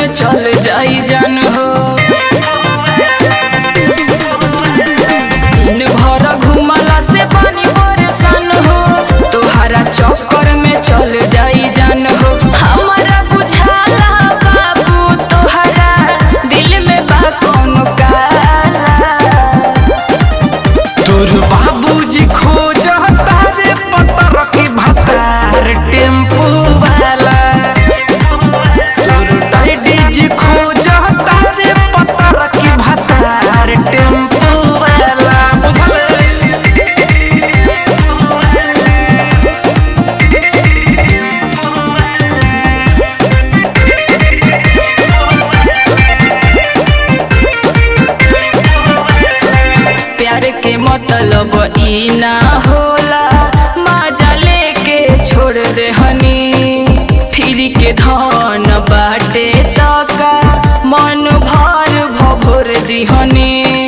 में चल जाई जान हो दिन भर घुमला से पानी परेशान हो तोहरा चक्कर में चल जाई जान हो हमारा बुझाला बाबू तोहरा दिल में बा कौन काला तोर बाबूजी खोज तारे पतर की भतार टेम्पू वाला तोर डैडी जी खोज तारे पतर की भतार टेम्पू वाला बुझल प्यार के मतलब ई ना होला मजा लेके छोड़ दे हनी फिर के धन बाटे तका मन भर भभोर दिहनी